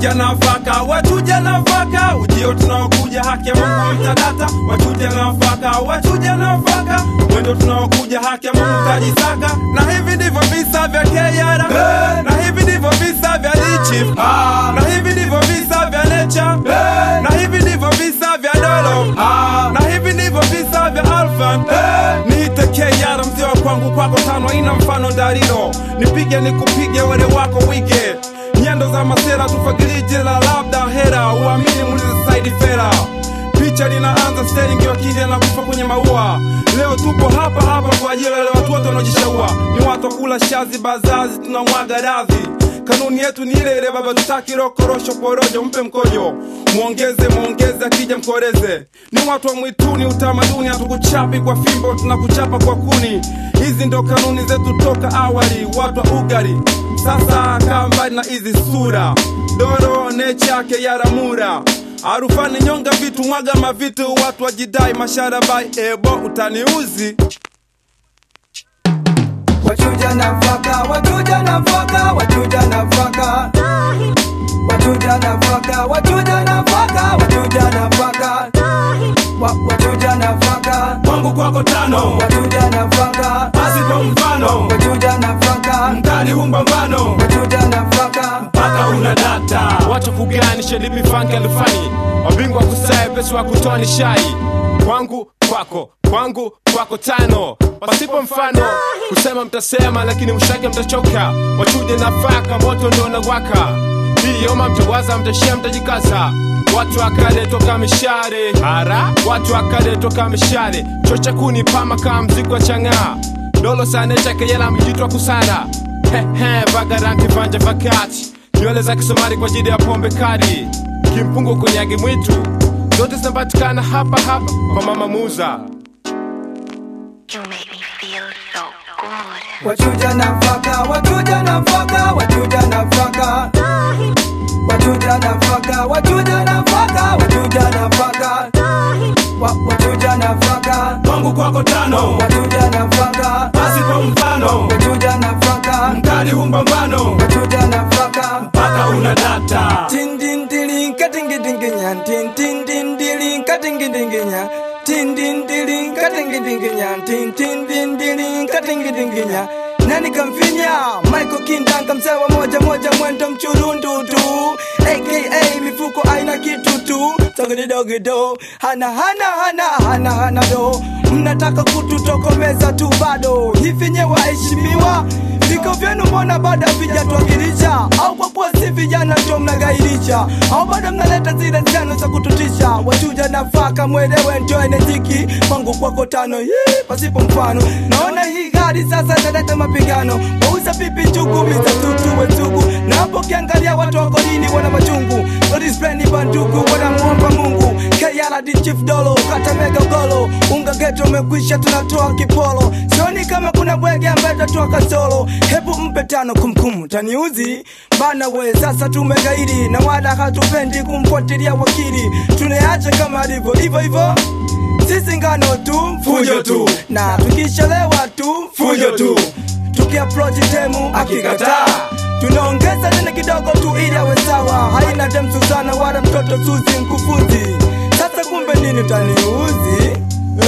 wachuja nafaka wachuja nafaka ujio tunaokuja haki ya mungu mtadata wachuja nafaka wachuja nafaka mwendo tunaokuja haki ya mungu tajisaka na hivi ndivyo visa vya keyara na hivi ndivyo visa vya lichif na hivi ndivyo visa vya necha na hivi ndivyo visa vya dolo na hivi ndivyo visa vya alfan niite keyara mzee wa kwangu kwako tano ina mfano dariro nipige nikupige wele wako wige nyendo za masera tufagilije la labda hera uamini mulize saidi fera picha linaanza steringi wakili na kufa kwenye maua leo tupo hapa hapa kwa ajili ya wale watu wote wanaojishaua ni watu wa kula shazi bazazi tunamwaga radhi kanuni yetu ni ile ile baba tutaki rokorosho porojo mpe mkojo mwongeze mwongeze akija mkoreze ni watu wa mwituni utamaduni hatukuchapi kwa fimbo tunakuchapa kwa kuni hizi ndo kanuni zetu toka awali watu wa ugari sasa kaa mbali na hizi sura doro nechake yaramura arufani nyonga vitu mwaga mavitu watu wajidai masharabai ebo utaniuzi wachuja nafaka wachuja nafaka wachuja nafaka wachuja nafaka wachuja nafaka wachuja nafaka Wa- wachuja nafaka kwangu kwako tano wachuja nafaka asipo mfano wachuja nafaka mkali humbambano wachuja nafaka mpaka una data wacha kuganisha lipi fange lufani wabingwa kusae pesi wa kutoa ni shai kwangu kwako kwangu kwako tano pasipo mfano kusema mtasema lakini mshake mtachoka wachuje nafaka moto ndio nawaka hiyoma mtawaza mtashia mtajikaza watu akale toka mishare hara watu akale toka mishare chocha kuni pama kama mzigo wa chang'aa dolo sane chake yela mjitwa kusara hehe vagaranti vanja vakati nywele za kisomari kwa ajili ya pombe kali kimpungu kunyagi mwitu zote zinapatikana hapa hapa kwa mama muza You make me feel so good. wachuja nafaka wachuja nafaka wachuja nafaka wachuja nafaka wachuja nafaka wachuja nafaka Wa- wachuja nafaka kwangu kwako tano wachuja nafaka asipo mfano wachuja nafaka mkali humbambano wachuja nafaka mpaka una data tin tin tiling katingi dinginya tin tin tin tiling katingi dinginya tin tin tiling katingi dinginya tin tin tin tiling katingi dinginya nani kamfinya Michael Kindanga msewa moja moja mwendo mchurundu tu aka mifuko aina kitu tu togedidogido hana hana hana hana hana do mnataka kututokomeza tu bado hivi nye waheshimiwa viko vyenu mbona bado havijatuwakilisha au kwa kuwa si vijana ndio mnagairisha au bado mnaleta zile zenu za kututisha wachuja nafaka mwelewe ndio enejiki kwangu kwako tano hii pasipo mfano naona hii gari sasa italeta mapigano wauza pipi chugumi za tutu wetugu na hapo ukiangalia watu wako nini wana machungu odispleni bandugu wanamwomba mungu kayala di chief dolo kata mega golo unga geto umekwisha tunatoa kipolo sioni kama kuna bwege ambaye tatoa kasolo hebu mpe tano kumkum taniuzi bana we sasa tumegairi na wala hatupendi kumfuatilia wakili tuneacha kama alivyo hivyo hivyo sisi ngano tu Fujo tu. na tukishalewa tu Fujo tu. tukiaprochi temu akikataa tunaongeza tena kidogo tu ili awe sawa haina demsu sana wala mtoto suzi mkufunzi sasa kumbe nini utaniuzi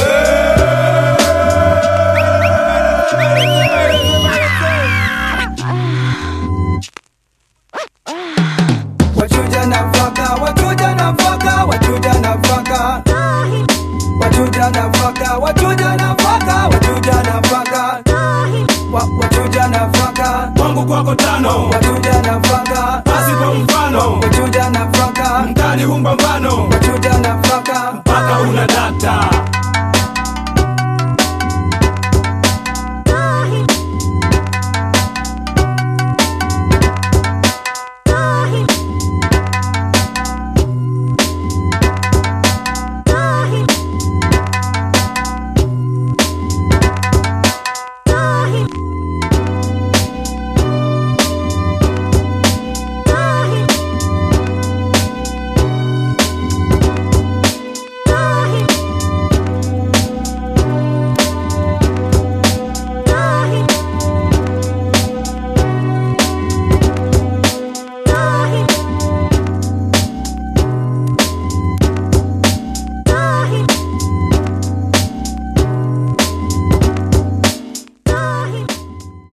wachuja nafaka wachuja nafaka wachuja nafaka wachuja nafaka wachuja nafaka wachuja nafaka Wa- wachuja nafaka kwangu kwako tano wachuja nafaka asipo mfano wachuja nafaka mkali humbambano wachuja nafaka mpaka una data